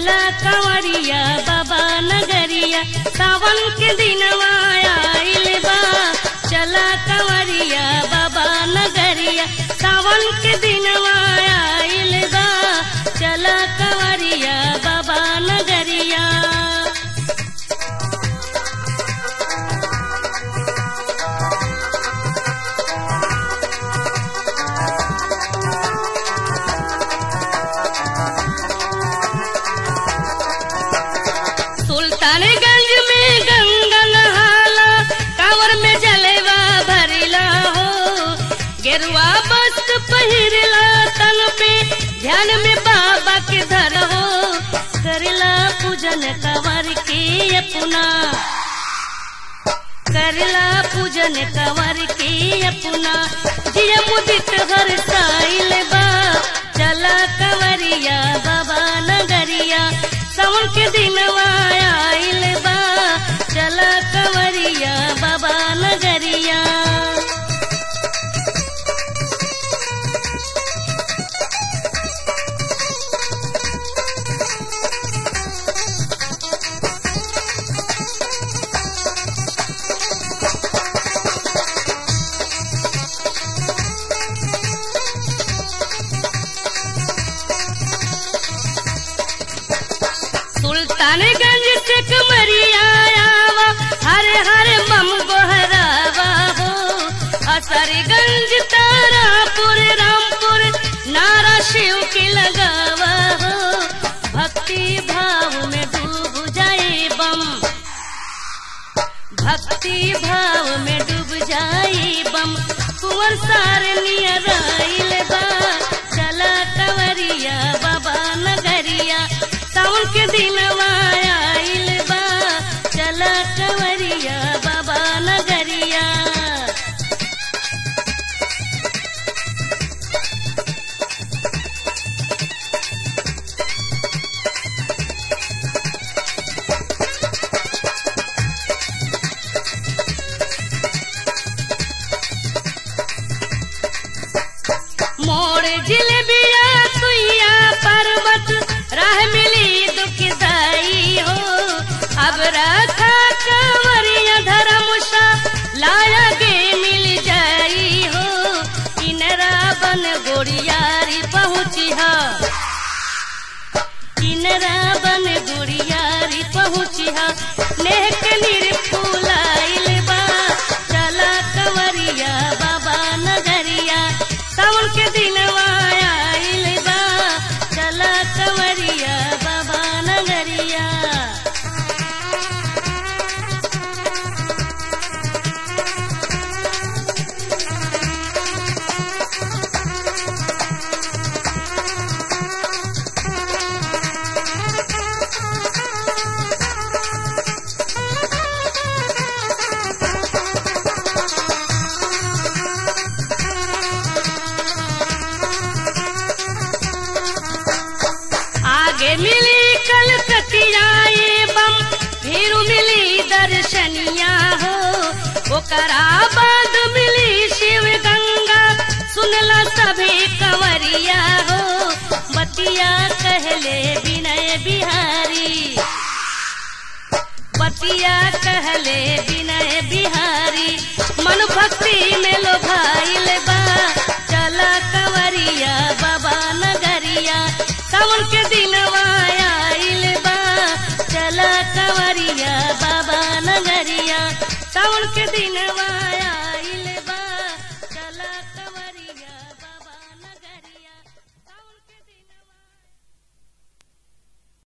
चला कंवरिया बाबा नगरिया सावन के दिनवा आइल बा चला कंवरिया बाबा नगरिया सावन के दिनवा आइल बा चला कंवरिया बाबा नगरिया सुल्तानगंज में गंगा नहाला कांवर में जलेवा भरिला हो गेरुआ वस्त्र पहिरला तन पे ध्यान में बाबा के धर हो करला पूजन कंवर के अपना करला पूजन कंवर के अपना जिया मुदित हर साइल बा चला कंवरिया बाबा नगरिया सावन के दिनवा आइल बा चला कंवरिया बाबा नगरिया सुल्तानगंज से कमरिया आवा हरे हरे मम गोहरावा हो असरगंज तारापुर रामपुर नारा शिव के लगावा हो भक्ति भाव में डूब जाए बम भक्ति भाव में डूब जाए बम कुंवर सार नियर आइल बा चला कंवरिया बाबा नगरिया सावन के दिनवा आइल बा चला कंवरिया बाबा नगरिया मोर जिलेबिया सुइया पर्वत राह मिली दुखदाई हो अब रखा कंवरिया धर्मशा लाया गे मिल जाई हो किनरा बन गोड़ियारी पहुँची हा किनरा बन गोड़ियारी पहुँची हा नेह के निरफूल आइल बा चला कंवरिया बाबा नगरिया सावन के दिनवा आइल बा चला कंवरिया बाबा नगरिया आगे मिली कलकतिया ये बम फिर मिली दर्शनिया हो ओकरा बाद मिली शिव गंगा सुनला सभी कंवरिया हो बतिया कहले विनय बिहारी बतिया कहले विनय बिहारी मन भक्ति में लोभा